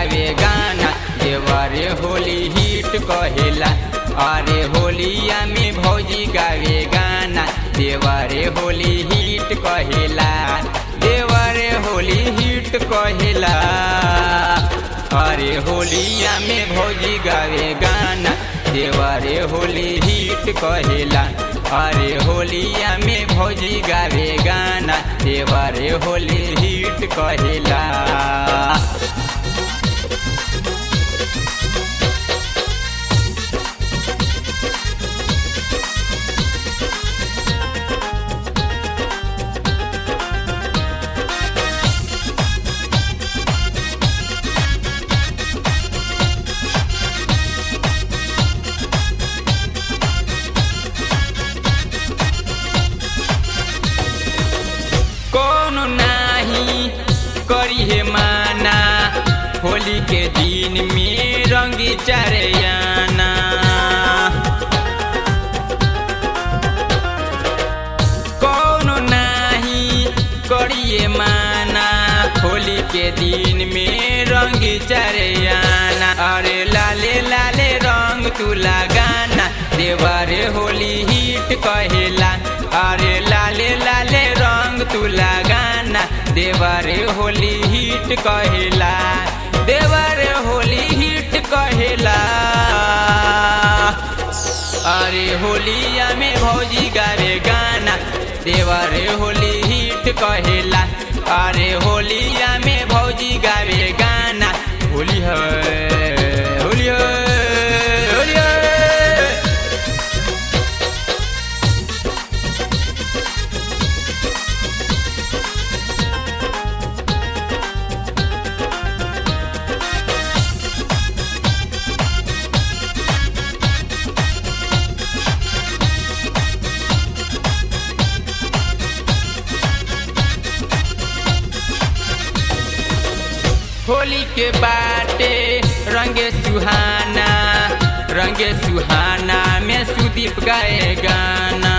गावे गाना देवरे होली हिट कहेला अरे होलिया में भौजी गावे गाना देवरे होली हिट कहेला देवरे होली हिट कहेला अरे होलिया में भौजी गावे गाना देवरे होली हिट कहेला अरे होलिया में भौजी गावे गाना देवरे होली हिट कहेला कौन नाही करी हे माना होली के दिन में रंगी चरयाना कौन नाही करिए माना होली के दिन में रंगी चरयाना अरे लाले लाले रंग तू लगाना देवरे होली हिट कहेला अरे लाले लाले रंग तू लगाना देवरे होली हिट कहेला देवरे होली हिट कहेला अरे होलिया में भौजी गावे गाना देवरे होली हिट कहेला अरे होलिया में भौजी गावे गाना होली है होली है होली है होली के बाटे रंगे सुहाना रंगे सुहाना में सुदीप गाए गाना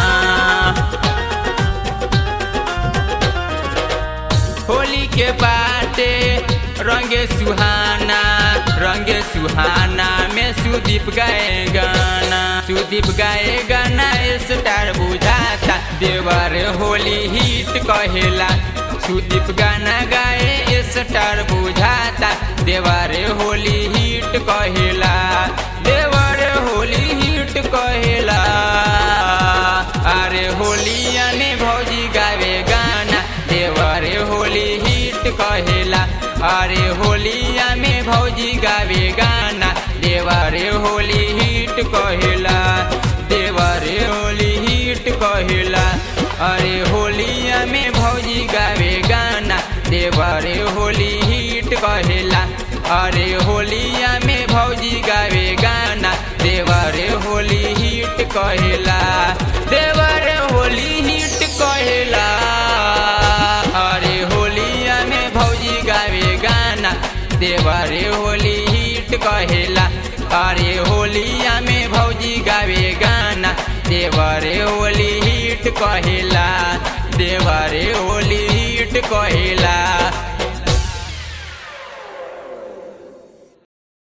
होली के बाटे रंगे सुहाना रंगे सुहाना में सुदीप गाए गाना सुदीप गाए गाना स्टार बुझाता देवर होली हिट कहेला सुदीप गाना गाए स्टार बुझाता देवर होली हिट कहेला देवर होली हिट कहेला अरे होलिया में भौजी गावे गाना देवरे होली हिट कहेला अरे होलिया में भौजी गावे गाना देवरे होली हिट कहेला देवरे होली हिट कहेला अरे होलिया में भौजी गावे गाना देवरे होली हिट कहेला अरे होलिया में भौजी गावे गाना देवरे होली हिट कहेला देवरे होली हिट कहेला अरे होलिया में भौजी गावे गाना देवरे होली हिट कहेला अरे होलिया में भौजी गावे गाना देवरे होली हिट कहेला देवरे होली हिट कहेला